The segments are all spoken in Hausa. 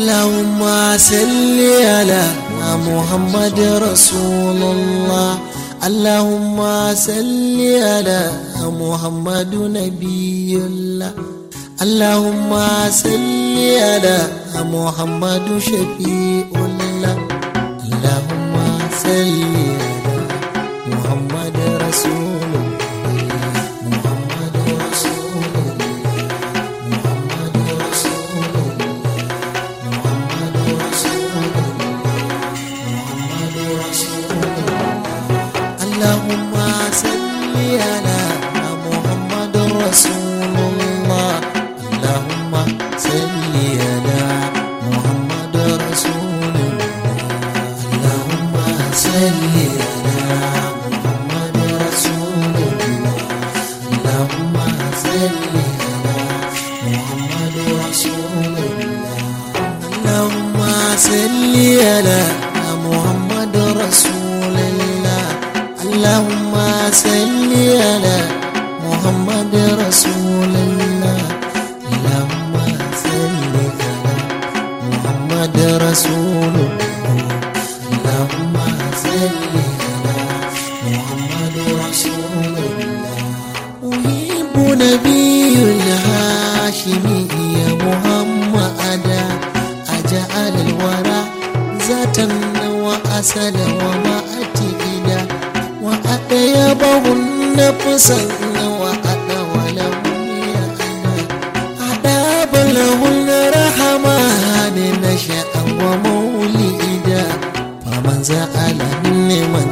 اللهم صل على محمد رسول الله اللهم صل على محمد نبي الله اللهم صل على محمد شفيع الله اللهم صل على محمد رسول الله محمد رسول الله محمد رسول الله محمد رسول الله محمد رسول الله اللهم صل على محمد رسول الله اللهم صل على محمد رسول الله اللهم صل على محمد رسول الله اللهم صل على محمد رسول الله اللهم صل على محمد رسول الله اللهم صل على محمد رسول الله اللهم صل على محمد رسول الله اللهم صل على محمد رسول الله أحب نبي الهاشمي محمدا أجعل الورى ذاتا وأسلا ومأتئدا وأطيبه النفس وأطول يأنا أداب له الرحمن نشأ ومولدا فمن زعل من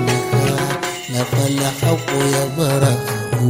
فالحق يبرأه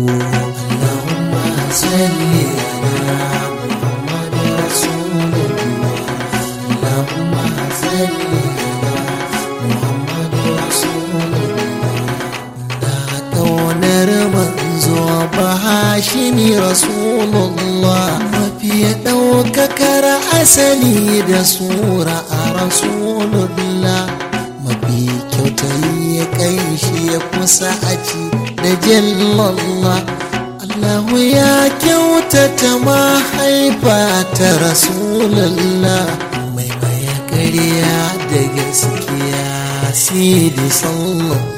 اللهم صل على محمد رسول الله اللهم صل على محمد رسول الله na ƙaunar manzo bahashimi rasulullah mafi ɗaukakar asali da sura a rasulullah mafi kyautayi ya kai shi ya kusa a ci da jallallah Allahu ya kyautata mahaifa ta rasulullah mai maya ƙarya da gaskiya sidi sallallahu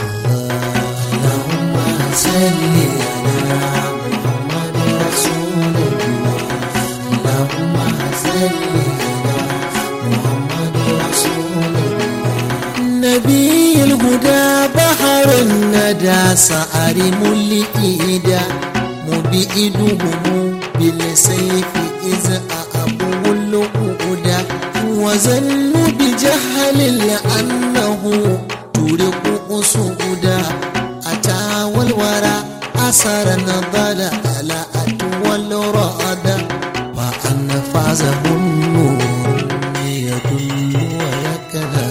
اللهم صل على محمد رسول الله اللهم صل على محمد رسول الله نبي الهدى بحر الندى سعر ملئدا مبئدهم بالسيف إذ أبو الهدى وزنوا بجهل لأنه ترق سودا أتى والورى أثر نضل على أتول رأدا وأن فازه النور يدل ويكره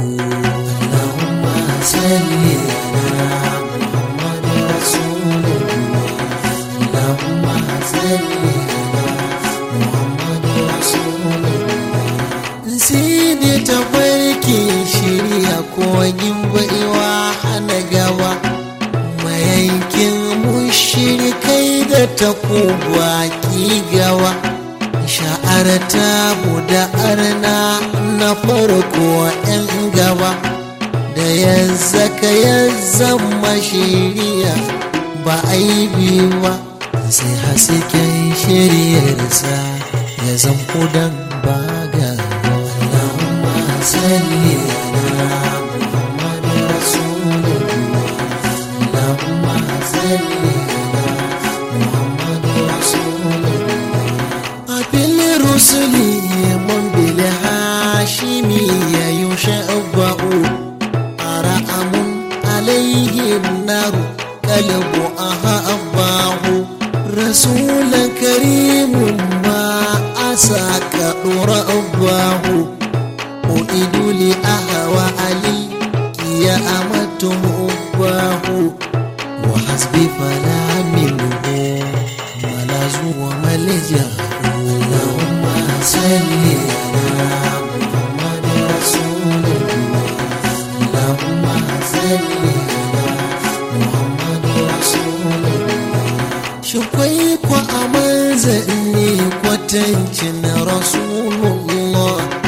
اللهم صل على محمد رسول الله اللهم صل على محمد رسول الله سيدي تباركي شريا كوين بإيوا hana gaba mayankin mushrikai da takuba ki gawa sha'ar ta da arna na farko 'yan gaba da ya zaka ya zama shiriya ba aibi ba sai hasken shiryarsa ya zan kudan ba ga Allahumma salli ala Muhammad Rasulullah Allahumma salli ala Muhammad Rasulullah Abil rusuli man bil hashimi ya yushabba'u ara'amun alaihim naru qalbu ahabbahu رسول كريم ما أساك رباه أعيد لأهوى علي يا أمته أباه وحسبي فلا منه ملاذ وملجأ اللهم صل على محمد رسول الله اللهم صل على محمد رسول الله shukwai kwa a manzanni kwatancin rasulullah har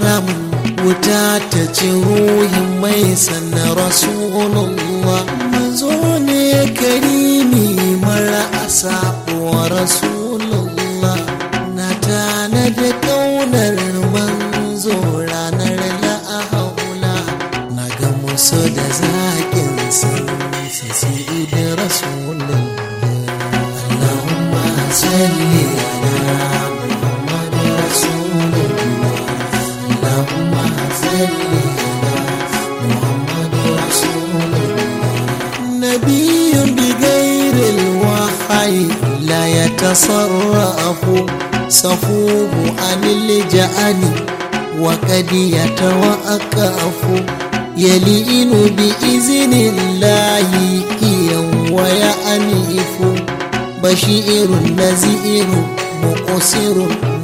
haramun wuta ta ci ruhin mai sannan rasulullah manzo ne karimi mara asa wa rasulullah na tana da kaunar manzo ranar la'ahaula na ga musu da zaƙin sun sasi da rasulullah Allahumma salli ala Muhammad rasulullah Allahumma salli ala Muhammad rasulullah nabiyyun bi ghairil wahyi la yatasarrafu safuhu anil ja'ani وقد يتوقف يلين بإذن الله ويأنف بشير نزير مقصر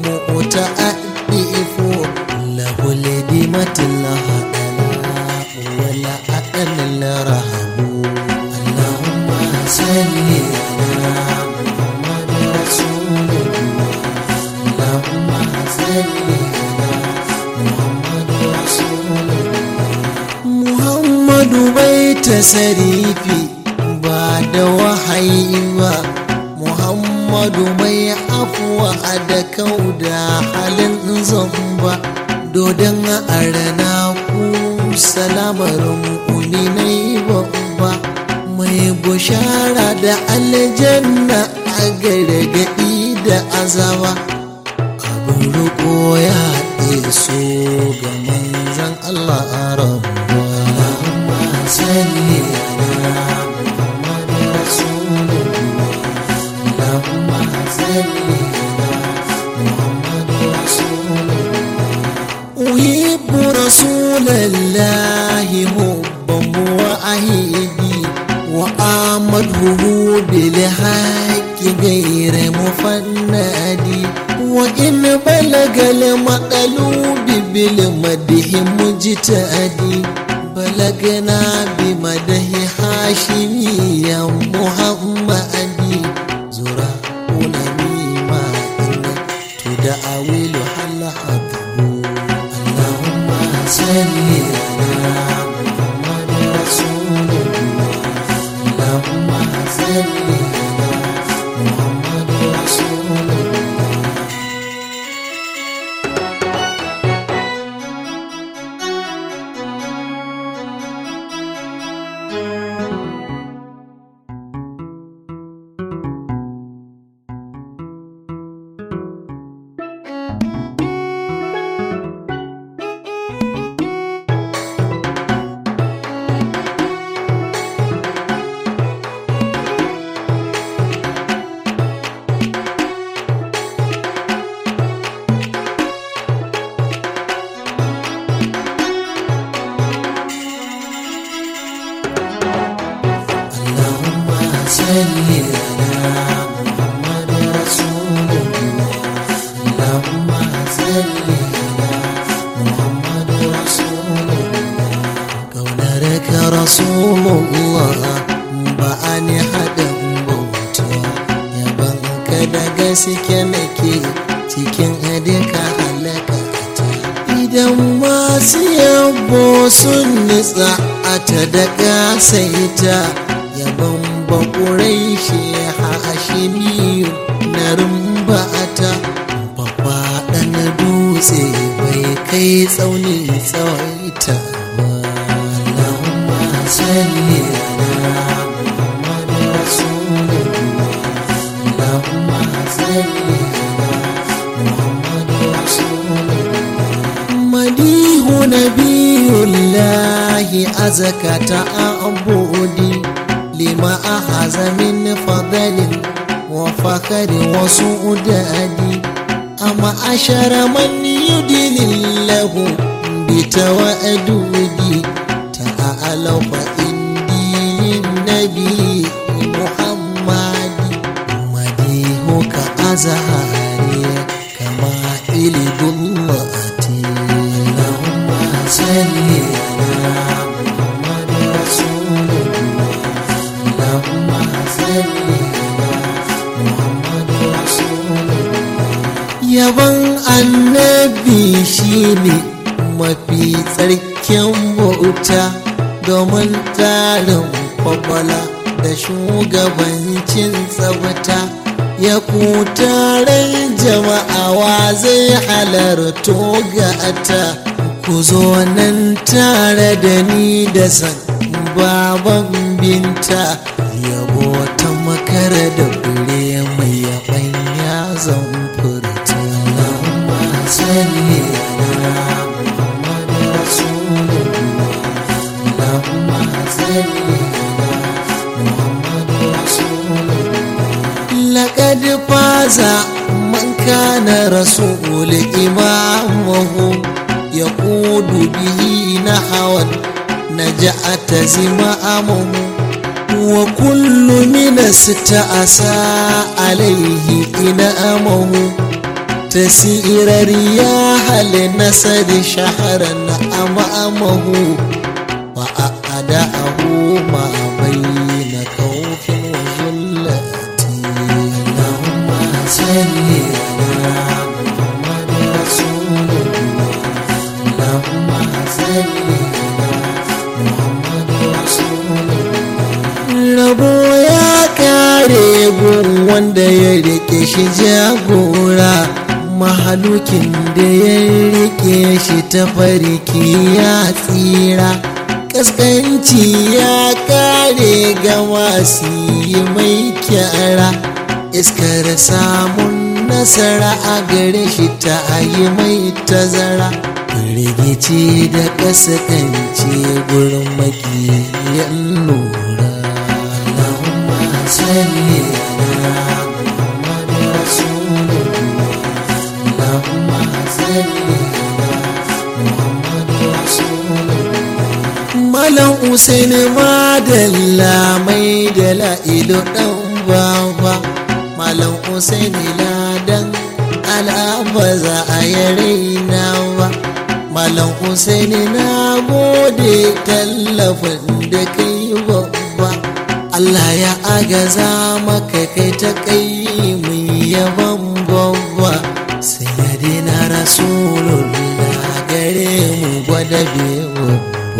متألف له لدمة الله ولا أدن الرهب اللهم صل على محمد رسول الله اللهم صل على محمد رسول الله محمد بيت سريفي بعد وحي محمد mai afuwa da kauda halin zamba dodon arana ku salamar mu'minai babba mai bushara da aljanna a gargaɗi da azaba abin riko ya iso ga manzan Allah a rabuwa Allahumma salli ala Muhammad Rasulullah Allahumma salli ala Muhammad Rasulullah uhibbu rasulallahi hubban wa ahidi wa amadhu bil haqqi ghayra mufannadi وإن بلغ المقلوب بالمدح مجتهدي بلغنا بمدح هاشمي يا محمدي زرا ونميما إن تدعويل حل حبه اللهم صل على محمد رسول الله اللهم صل على محمد رسول الله اللهم صل على محمد رسول الله اللهم صل على محمد رسول الله كونك رسول الله بأني حدا بوتا يا بنك da gaske nake cikin duka halaka idan masu yabo sun nitsa a ta da gasaita yaban bakurai shi hashimiyu na rumbata babba na dutse bai kai tsauni tsawaita ba Allahumma salli ala Muhammad Rasulullah Allahumma salli ala Muhammad Rasulullah madihu nabiyullahi azaka ta'abudi lima ahaza min fadalin wa fakari wa su'udadi amma ashara man yudilillahu bi tawadudi ta'ala fa indi nabi muhammadi madihu ka azhari kama ilidullati allahumma salli ala muhammad rasulullah allahumma salli ala muhammad rasulullah yaban annabi shine mafi tsarkin bauta domin tarin kwakwala da shugabancin tsabta ya kutaren jama'a wa zai halarto gata ku zo nan tare da ni da san baban binta yabo ta makara da fure mai yabanya zan furta Allahumma salli ala Muhammad Rasulullah Allahumma salli ala Muhammad Rasulullah laqad faza man kana rasul imamuhu yaqudu bihi nahawan naja'at zima'amuhu وكل من استأسى عليه إنامه تسير رياح لنسد شهرا أمامه وأعداءه ما بين خوف وذلة اللهم صل على محمد رسول الله اللهم صل على محمد رسول الله rabo ya kare gun wanda ya rike shi jagora mahalukin da ya rike shi ta farki ya tsira kaskanci ya kare ga masu yi mai kyara iskar samun nasara a gare shi ta yi mai tazara rigici da kaskanci gurin makiyan lura صل على محمد رسول الله اللهم صل على محمد رسول الله Malam Usain Madalla mai da la'ilu ɗan baba Malam Usain ladan al'aba za a yare nawa Malam Usain na gode tallafin da kai babba Allah ya agaza maka kai ta kai mun yaban babba sai ya dina rasulullah gare mu gwada bewa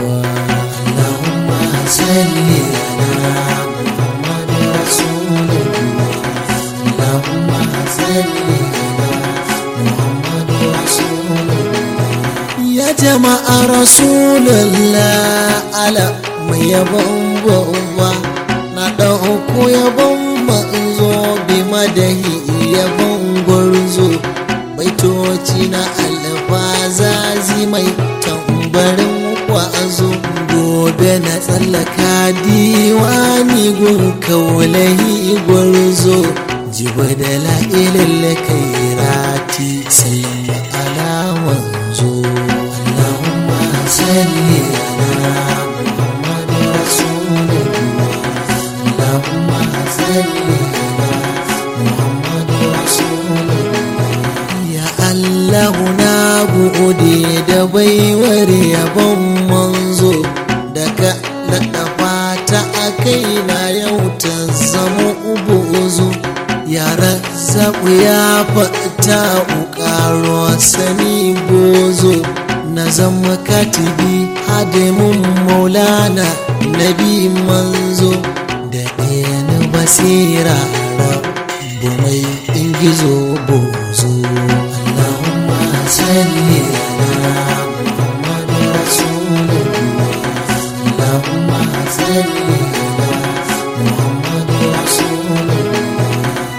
Allahumma salli ala Muhammad rasulullah Allahumma salli ala Muhammad rasulullah ya jama'a rasulullah ala mai yaban babba na ɗauko yabon manzo bi madahi yabon gwarzo baitoci na alfazazi mai tambarin kwazo gobe na tsallaka diwani gun kaulahi gwarzo jiba da la'ilin kairati sallama ala manzo Allahumma salli ala Muhammad Rasulullah اللهم صل على محمد رسول الله يا الله na gode da baiwar yabon manzo daga laɗafa ta a kaina yau ta zama ubuzu yara zaɓu ya fata ƙaro sani bozo na zama katibi hadimin maulana nabi manzo da ɗayan basira rabu mai ingizo bozo Allahumma salli ala Muhammad Rasulullah Allahumma salli ala Muhammad Rasulullah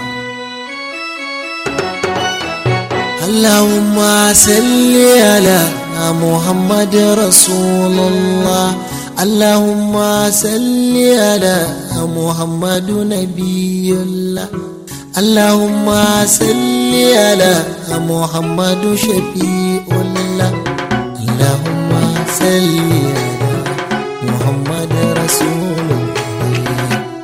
Allahumma salli ala Muhammad Rasulullah اللهم صل على محمد نبي الله اللهم صل على محمد شفيع الله اللهم صل على محمد رسول الله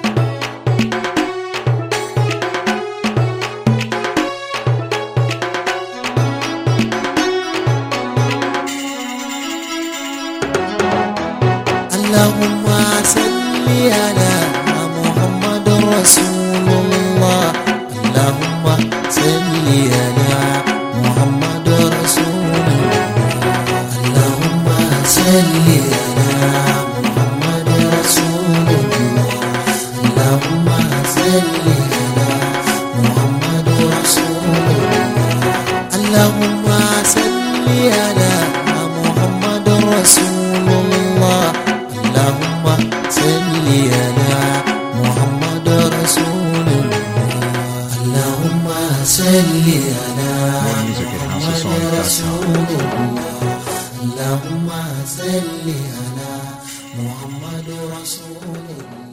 اللهم صل على محمد رسول الله اللهم صل على محمد رسول الله رسول الله اللهم صل على محمد رسول الله